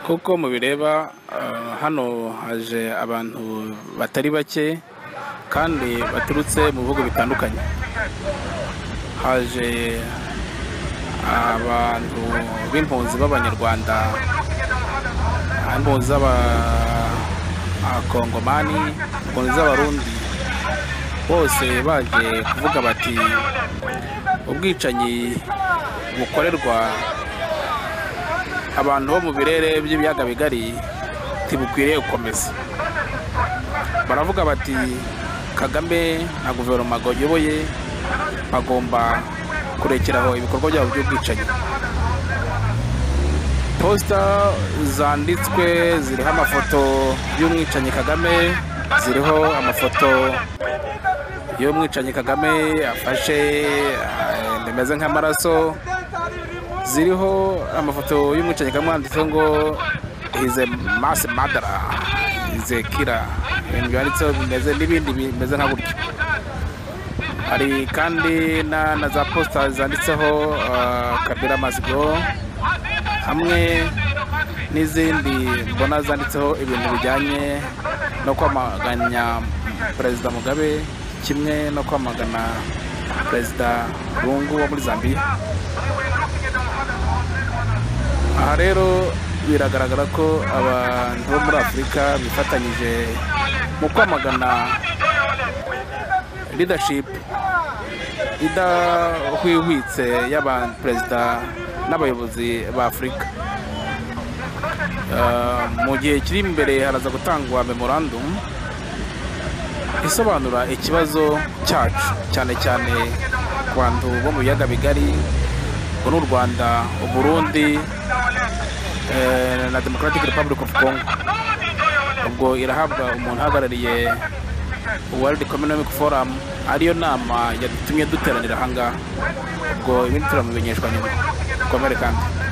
kuko mubireba ah, hano haje abantu batari bake kandi baturutse mu bihugu bitandukanye haje abantu b'impunzi b'abanyarwanda impunzi z'abakongomani impunzi z'abarundi bose baje kuvuga bati ubwicanyi bukorerwa abantu bo mu birere by'ibiyaga bigari ntibukwiriye gukomeza baravuga bati kagame na guverinoma ayoboye bagomba kurekeraho ibikorwa byabo by'ubwicanyi posita zanditswe ziriho amafoto y'umwicanyi kagame ziriho amafoto y'umwicanyi kagame afashe eh, bimeze nk'amaraso ziriho amafoto y'umwicanyi kagame handitseho ngo hize masi madara hize kira ibintu byanditseho bimeze n'ibindi bimeze nka gutyo hari kandi na, na za posita zanditseho uh, kabira mazigo hamwe n'izindi mbona zanditseho ibintu bijyanye no kwamaganya perezida mugabe kimwe no kwamagana perezida rungu wo muri zambiya aha rero biragaragara ko abantu bo muri afurika bifatanyije mu kwamagana leadership idahwihwitse y'abaperezida n'abayobozi ba afurika Uh, mu gihe kiri imbere haraza gutangwa memorandum isobanura ikibazo cyacu cyane cyane ku bantu bo mu biyaga bigari ngo ni u rwanda uburundi eh, na democratic republic of congo ubwo irahabwa umuntu uhagarariye world economic forum ariyo nama yadutumye duteranira ahangaha ubwo ibindi turamumenyeshwa nyuma dukomere kandi